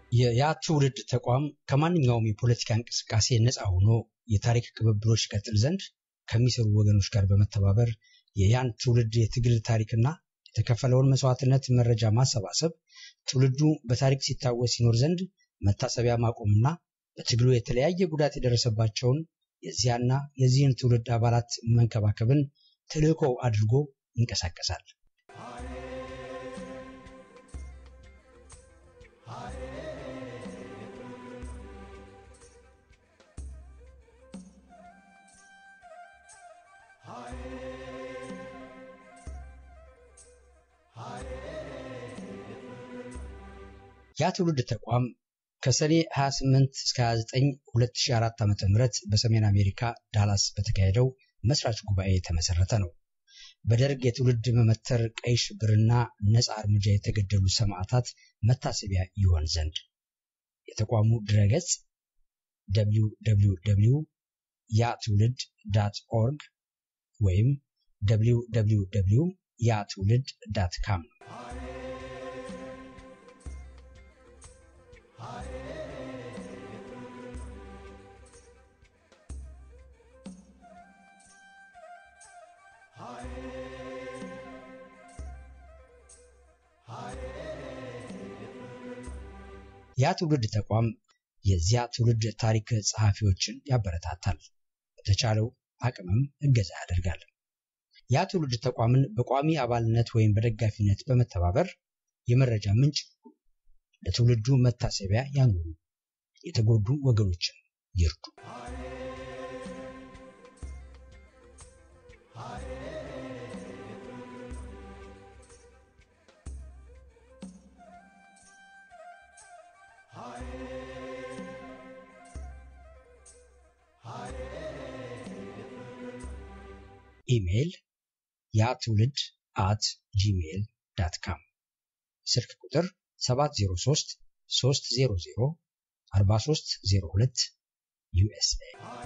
የያ ትውልድ ተቋም ከማንኛውም የፖለቲካ እንቅስቃሴ ነፃ ሆኖ የታሪክ ቅብብሎች ይቀጥል ዘንድ ከሚሰሩ ወገኖች ጋር በመተባበር የያን ትውልድ የትግል ታሪክና የተከፈለውን መስዋዕትነት መረጃ ማሰባሰብ ትውልዱ በታሪክ ሲታወስ ይኖር ዘንድ መታሰቢያ ማቆምና በትግሉ የተለያየ ጉዳት የደረሰባቸውን የዚያና የዚህን ትውልድ አባላት መንከባከብን ተልዕኮው አድርጎ ይንቀሳቀሳል። ያ ትውልድ ተቋም ከሰኔ 28 እስከ 29 2004 ዓ.ም በሰሜን አሜሪካ ዳላስ በተካሄደው መስራች ጉባኤ የተመሰረተ ነው። በደርግ የትውልድ መመተር ቀይ ሽብርና ነፃ እርምጃ የተገደሉ ሰማዕታት መታሰቢያ ይሆን ዘንድ የተቋሙ ድረገጽ www ያ ትውልድ ዳት ኦርግ ወይም www ያ ትውልድ ዳት ካም ነው። ያ ትውልድ ተቋም የዚያ ትውልድ ታሪክ ጸሐፊዎችን ያበረታታል፣ በተቻለው አቅምም እገዛ ያደርጋል። ያ ትውልድ ተቋምን በቋሚ አባልነት ወይም በደጋፊነት በመተባበር የመረጃ ምንጭ ለትውልዱ መታሰቢያ ያኑሩ፣ የተጎዱ ወገኖችን ይርዱ። ኢሜይል ያ ትውልድ አት ጂሜይል ዳት ካም ስልክ ቁጥር 703 300 4302 ዩኤስኤ